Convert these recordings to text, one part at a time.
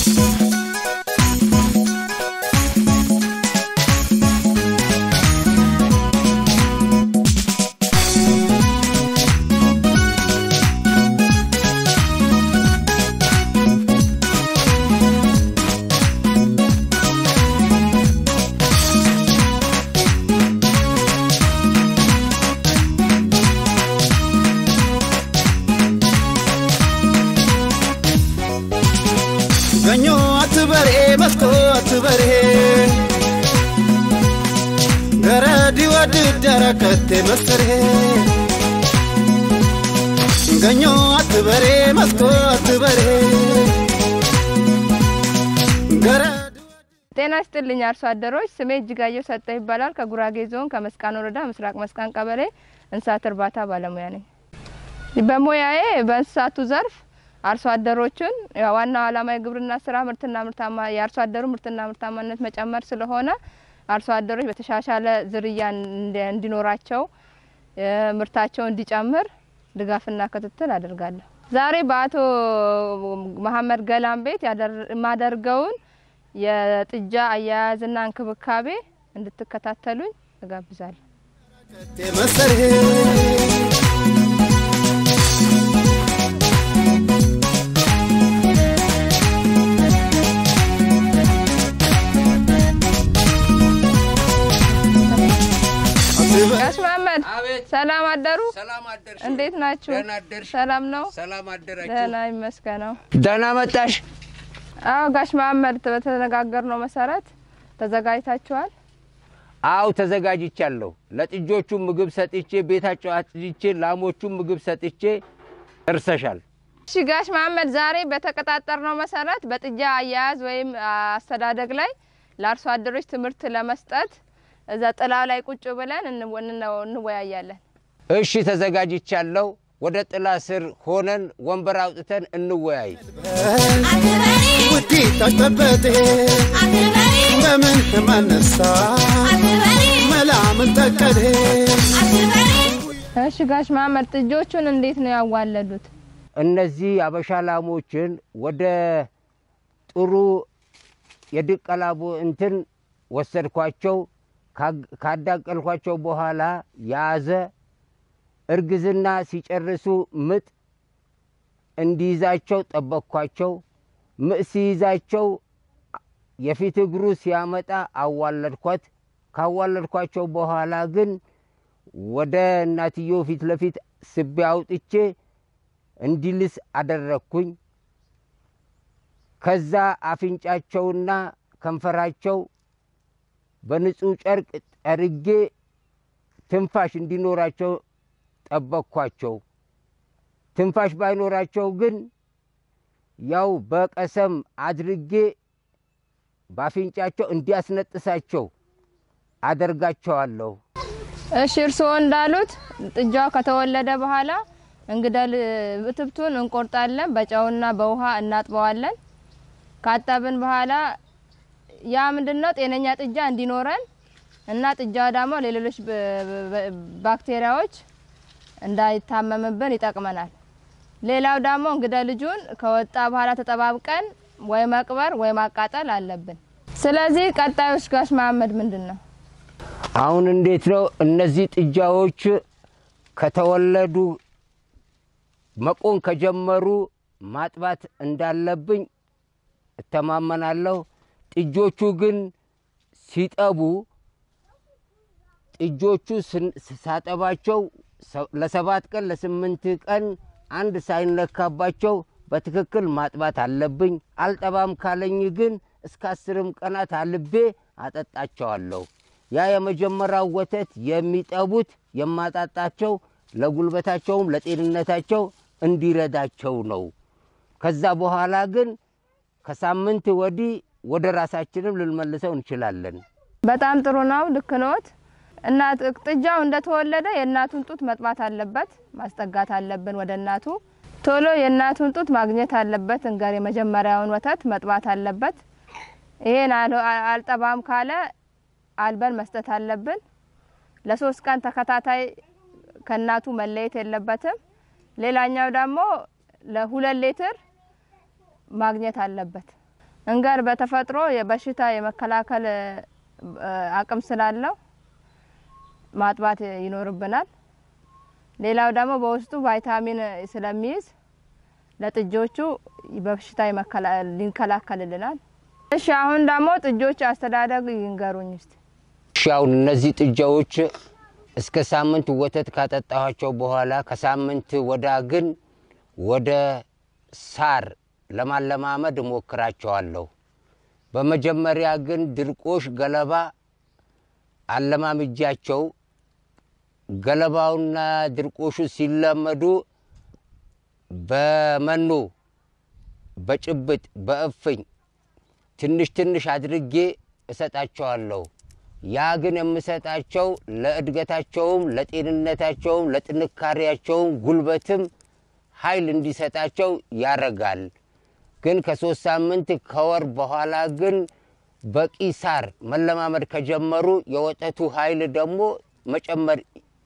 ገኞ አትበሬ መስኮ አትበሬ ገረዲ ወድ ደረከቴ መስሬ ገኞ አትበሬ መስኮ አትበሬ ገረዲ ጤና ይስጥልኝ አርሶ አደሮች። ስሜ እጅጋየሁ ሰጠ ይባላል። ከጉራጌ ዞን ከመስቃን ወረዳ ምስራቅ መስቃን ቀበሌ እንስሳት እርባታ ባለሙያ ነኝ። በሙያዬ በእንስሳቱ ዘርፍ አርሶ አደሮችን ያው ዋናው ዓላማ የግብርና ስራ ምርትና ምርታማ የአርሶ አደሩ ምርትና ምርታማነት መጨመር ስለሆነ አርሶ አደሮች በተሻሻለ ዝርያ እንዲ- እንዲኖራቸው እ፣ ምርታቸው እንዲጨምር ድጋፍና ክትትል አደርጋለሁ። ዛሬ በአቶ መሀመድ ገላን ቤት ያደር- የማደርገውን የጥጃ አያያዝና እንክብካቤ እንድትከታተሉኝ እጋብዛለሁ። መስሬ ጋሽ መሀመድ አቤት ሰላም አደሩ? ሰላም አደርሽ? እንዴት ናችሁ? ደህና አደርሽ? ሰላም ነው? ሰላም አደራችሁ? ደህና ይመስገነው። ደህና መጣሽ? አዎ ጋሽ መሀመድ በተነጋገርነው መሰረት ተዘጋጅታችኋል? አው ተዘጋጅቻለሁ። ለጥጆቹ ምግብ ሰጥቼ ቤታቸው አጽድቼ ላሞቹም ምግብ ሰጥቼ እርሰሻል። እሺ ጋሽ መሀመድ ዛሬ በተቀጣጠርነው መሰረት በጥጃ አያያዝ ወይም አስተዳደግ ላይ ለአርሶ አደሮች ትምህርት ለመስጠት እዛ ጥላ ላይ ቁጭ ብለን እንወ- እንወ- እንወያያለን። እሺ ተዘጋጅቻለሁ። ወደ ጥላ ስር ሆነን ወንበር አውጥተን እንወያይ። ውዲ ታሽተበቴ በምን ማነሳ መላምን ጠቀዴ እሺ ጋሽ መሀመድ ጥጆቹን እንዴት ነው ያዋለዱት? እነዚህ አበሻ ላሞችን ወደ ጥሩ የድቀላቦ እንትን ወሰድኳቸው። ካግ- ካዳቀልኳቸው በኋላ ያዘ እርግዝና ሲጨርሱ ምጥ እንዲይዛቸው ጠበቅኳቸው። ምጥ ሲይዛቸው የፊት እግሩ ሲያመጣ አዋለድኳት። ካዋለድኳቸው በኋላ ግን ወደ እናትየው ፊት ለፊት ስቤ አውጥቼ እንዲልስ አደረግኩኝ። ከዛ አፍንጫቸውና ከንፈራቸው በንጹህ ጨርቅ ጠርጌ ትንፋሽ እንዲኖራቸው ጠበቅኳቸው። ትንፋሽ ባይኖራቸው ግን ያው በቀሰም አድርጌ በአፍንጫቸው እንዲያስነጥሳቸው አደርጋቸዋለሁ። እሺ እርስዎ እንዳሉት ጥጃው ከተወለደ በኋላ እንግደል እትብቱን እንቆርጣለን፣ በጨውና በውሃ እናጥበዋለን። ካጠብን በኋላ ያ ምንድነው ጤነኛ ጥጃ እንዲኖረን እና ጥጃው ደግሞ ለሌሎች በ- በ- ባክቴሪያዎች እንዳይታመምብን ይጠቅመናል። ሌላው ደግሞ እንግደ ልጁን ከወጣ በኋላ ተጠባብቀን ወይ መቅበር ወይ ማቃጠል አለብን። ስለዚህ ቀጣዮች ጋሽ መሀመድ ምንድን ነው? አሁን እንዴት ነው እነዚህ ጥጃዎች ከተወለዱ መቆን ከጀመሩ ማጥባት እንዳለብኝ እተማመናለሁ። ጥጆቹ ግን ሲጠቡ ጥጆቹ ስን- ሳጠባቸው ሰ- ለሰባት ቀን ለስምንት ቀን አንድ ሳይነካባቸው በትክክል ማጥባት አለብኝ። አልጠባም ካለኝ ግን እስከ አስርም ቀናት አልቤ አጠጣቸዋለሁ። ያ የመጀመሪያው ወተት የሚጠቡት የማጣጣቸው ለጉልበታቸውም ለጤንነታቸው እንዲረዳቸው ነው። ከዛ በኋላ ግን ከሳምንት ወዲህ ወደ ራሳችንም ልንመልሰው እንችላለን። በጣም ጥሩ ነው። ልክ ኖት። እናት ጥጃው እንደተወለደ የእናቱን ጡት መጥባት አለበት፣ ማስጠጋት አለብን ወደ እናቱ። ቶሎ የእናቱን ጡት ማግኘት አለበት። እንገር የመጀመሪያውን ወተት መጥባት አለበት። ይሄን አል- አልጠባም ካለ አልበን መስጠት አለብን። ለሶስት ቀን ተከታታይ ከእናቱ መለየት የለበትም። ሌላኛው ደግሞ ለሁለት ሊትር ማግኘት አለበት። እንገር በተፈጥሮ የበሽታ የመከላከል እ፣ አቅም ስላለው ማጥባት ይኖርብናል። ሌላው ደግሞ በውስጡ ቫይታሚን ስለሚይዝ ለጥጆቹ በሽታ የመከላ- ሊከላከልልናል። እሺ አሁን ደግሞ ጥጆች አስተዳደግ ይንገሩኝ እስቲ። እሺ አሁን እነዚህ ጥጃዎች እስከ ሳምንት ወተት ካጠጣኋቸው በኋላ ከሳምንት ወዳ ግን ወደ ሳር ለማለማመድ እሞክራቸዋለሁ። በመጀመሪያ ግን ድርቆሽ ገለባ አለማምጃቸው ገለባውና ድርቆሹ ሲለመዱ በመኖ በጭብጥ በእፍኝ ትንሽ ትንሽ አድርጌ እሰጣቸዋለሁ። ያ ግን የምሰጣቸው ለእድገታቸውም፣ ለጤንነታቸውም፣ ለጥንካሬያቸውም ጉልበትም ኃይል እንዲሰጣቸው ያረጋል። ግን ከሶስት ሳምንት ከወር በኋላ ግን በቂ ሳር መለማመድ ከጀመሩ የወተቱ ኃይል ደግሞ መጨመር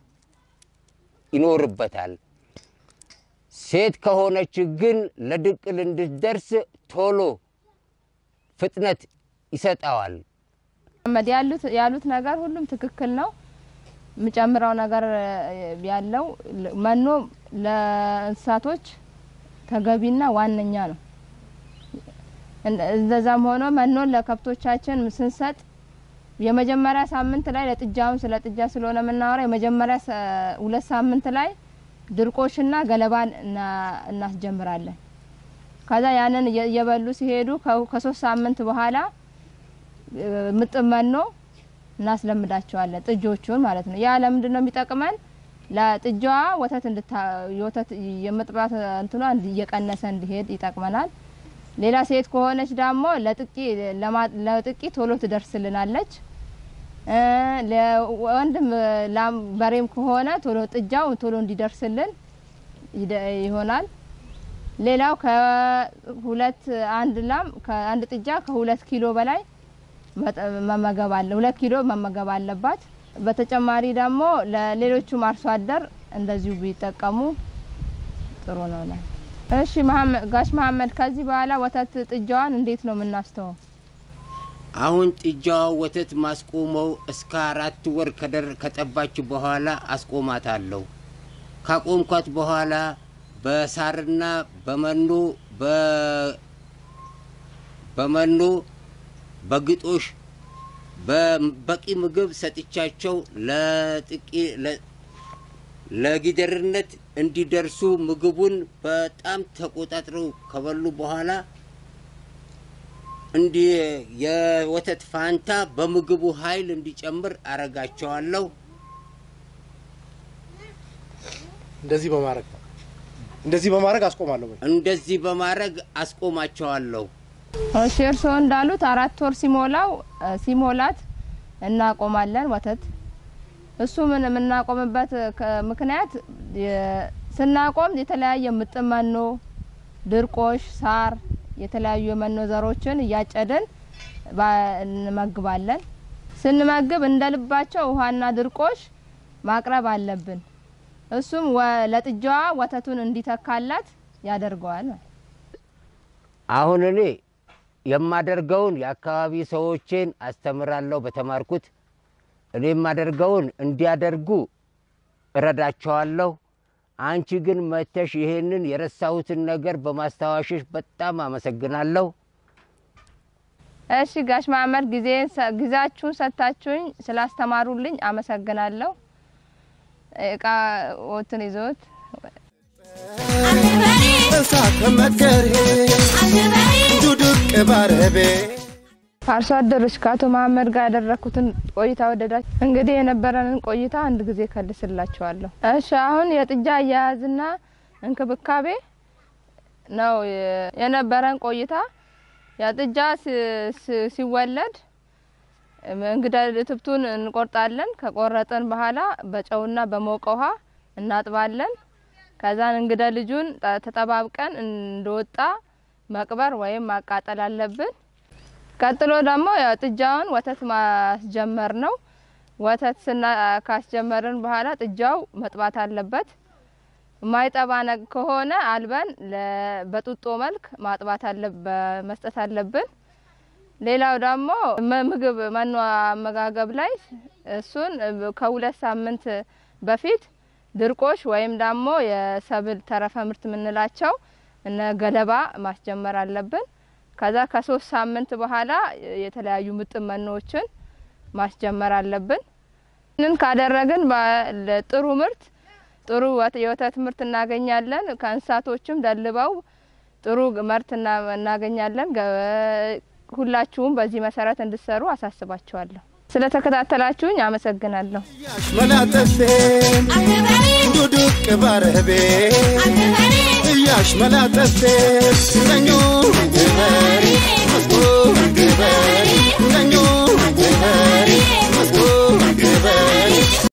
ይኖርበታል። ሴት ከሆነች ግን ለድቅል እንድትደርስ ቶሎ ፍጥነት ይሰጠዋል። መሐመድ ያሉት ያሉት ነገር ሁሉም ትክክል ነው። የምጨምረው ነገር እ፣ ያለው ለ- መኖ ለእንስሳቶች ተገቢና ዋነኛ ነው። እንደ- እንደዛም ሆኖ መኖን ለከብቶቻችን ስንሰጥ የመጀመሪያ ሳምንት ላይ ለጥጃውን ስለ ጥጃ ስለሆነ የምናወራው የመጀመሪያ ሰ- ሁለት ሳምንት ላይ ድርቆሽና ገለባን እና- እናስጀምራለን። ከዛ ያንን እየ- እየበሉ ሲሄዱ ከ- ከሶስት ሳምንት በኋላ እ፣ ምጥን መኖ እናስለምዳቸዋለን ጥጆቹን ማለት ነው። ያ ለምንድን ነው የሚጠቅመን? ለጥጃዋ ወተት እንድታ የወተት የመጥባት እንትኗ እንዲ- እየቀነሰ እንዲሄድ ይጠቅመናል። ሌላ ሴት ከሆነች ደግሞ ለጥቂ ለማ- ለጥቂ ቶሎ ትደርስልናለች። እ፣ ለወንድም ላም በሬም ከሆነ ቶሎ ጥጃው ቶሎ እንዲደርስልን ይደ- ይሆናል። ሌላው ከሁለት አንድ ላም ከአንድ ጥጃ ከሁለት ኪሎ በላይ መጠ- መመገብ አለ ሁለት ኪሎ መመገብ አለባት። በተጨማሪ ደግሞ ለሌሎቹም አርሶ አደር እንደዚሁ ቢጠቀሙ ጥሩ ነው። ላይ እሺ መሐመድ ጋሽ መሐመድ ከዚህ በኋላ ወተት ጥጃዋን እንዴት ነው የምናስተወው? አሁን ጥጃዋ ወተት ማስቆመው እስከ አራት ወር ከደር ከጠባች በኋላ አስቆማታለሁ። ካቆምኳት በኋላ በሳርና በመኖ በ- በመኖ በግጦሽ በበቂ ምግብ ሰጥቻቸው ለጥቂ ለ- ለጊደርነት እንዲደርሱ ምግቡን በጣም ተቆጣጥረው ከበሉ በኋላ እንዲህ የወተት ፋንታ በምግቡ ኃይል እንዲጨምር አረጋቸዋለሁ። እንደዚህ በማድረግ እንደዚህ በማድረግ አስቆማለሁ። በይ። እንደዚህ በማድረግ አስቆማቸዋለሁ። እሺ እርስዎ እንዳሉት አራት ወር ሲሞላው እ፣ ሲሞላት እናቆማለን ወተት። እሱ ምን የምናቆምበት ከ- ምክንያት የ- ስናቆም የተለያየ ምጥን መኖ፣ ድርቆሽ፣ ሳር፣ የተለያዩ የመኖ ዘሮችን እያጨድን ባ- እንመግባለን። ስንመግብ እንደ ልባቸው ውሃና ድርቆሽ ማቅረብ አለብን። እሱም ወ- ለጥጃዋ ወተቱን እንዲተካላት ያደርገዋል። አሁን እኔ የማደርገውን የአካባቢ ሰዎችን አስተምራለሁ በተማርኩት። እኔ የማደርገውን እንዲያደርጉ እረዳቸዋለሁ። አንቺ ግን መተሽ ይሄንን የረሳሁትን ነገር በማስታወሽሽ በጣም አመሰግናለሁ። እሺ ጋሽ መሀመድ ጊዜን ሰ- ጊዜያችሁን ሰጥታችሁኝ ስላስተማሩልኝ አመሰግናለሁ። እቃ ወትን ይዞት እሳተ መከሬ ዱዱቅ ባረቤ አርሶ አደሮች ከአቶ መሀመድ ጋር ያደረኩትን ቆይታ ወደዳች። እንግዲህ የነበረንን ቆይታ አንድ ጊዜ ከልስላችኋለሁ። እሺ አሁን የጥጃ አያያዝና እንክብካቤ ነው የ- የነበረን ቆይታ። የጥጃ ሲ- ሲ- ሲወለድ እንግዳ ትብቱን እንቆርጣለን። ከቆረጥን በኋላ በጨውና በሞቀ ውሃ እናጥባለን። ከዛን እንግዳ ልጁን ጠ- ተጠባብቀን እንደወጣ መቅበር ወይም ማቃጠል አለብን። ቀጥሎ ደግሞ ያው ጥጃውን ወተት ማስጀመር ነው። ወተት ስና ካስጀመርን በኋላ ጥጃው መጥባት አለበት። የማይጠባ ነግ ከሆነ አልበን ለ- በጡጦ መልክ ማጥባት አለ በመስጠት አለብን። ሌላው ደግሞ መ- ምግብ መኖ አመጋገብ ላይ እሱን ከሁለት ሳምንት በፊት ድርቆሽ ወይም ደግሞ የሰብል ተረፈ ምርት የምንላቸው እነ ገለባ ማስጀመር አለብን። ከዛ ከሶስት ሳምንት በኋላ የተለያዩ ምጥን መኖዎችን ማስጀመር አለብን። ይህንን ካደረግን በ- ጥሩ ምርት ጥሩ ወት- የወተት ምርት እናገኛለን። ከእንስሳቶችም ደልበው ጥሩ ምርት እና- እናገኛለን። ገ- ሁላችሁም በዚህ መሰረት እንድሰሩ አሳስባችኋለሁ። ስለተከታተላችሁኝ አመሰግናለሁ። እያሽመላጠሴን ዱዱቅ ባረቤ እያሽመላጠሴን ነኞ ገበሬ መስጎ ገበሬ ነኞ ገበሬ መስጎ ገበሬ